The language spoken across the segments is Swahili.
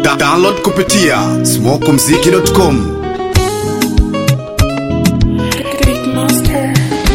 Da download kupitia smokumziki.com. Big Monster.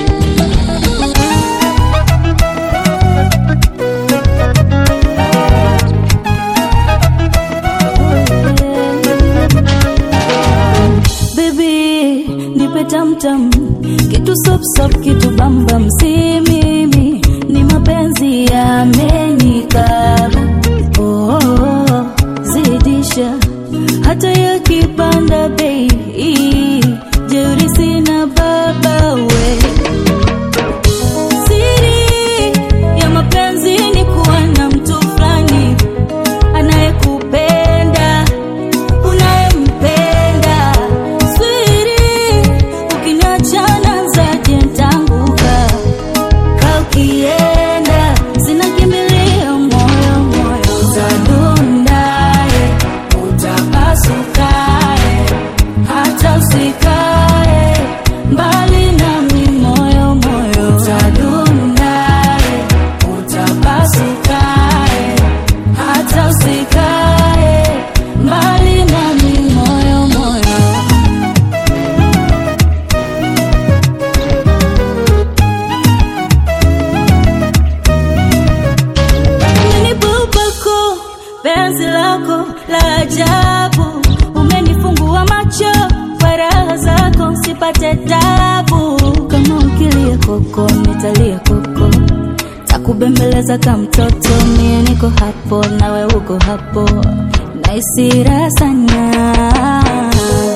Baby, nipe tamtam kitu sop sop kitu bambam, si mimi ni mapenzi yamenikaba. Oh, oh, oh, zidisha hata yakipanda bei, jeuri sina baba we Siri ya mapenzi ni kuwa na mtu fulani anayekupenda unayempenda. Siri ukiniachana zaje ntanguka ka ukienda sina kimbilio moyo moyo utadundaye utapasukaye hata usikae mbali nami moyo moyo utadundaye utapasukaye hata usikae mbali nami moyo moyo Umenibubako penzi lako la ajabu, umenifungua macho kwa raha zako, sipate tabu. Kama ukilia koko, nitalia koko, takubembeleza kama mtoto. Mie niko hapo, nawe uko hapo, naisi raha sana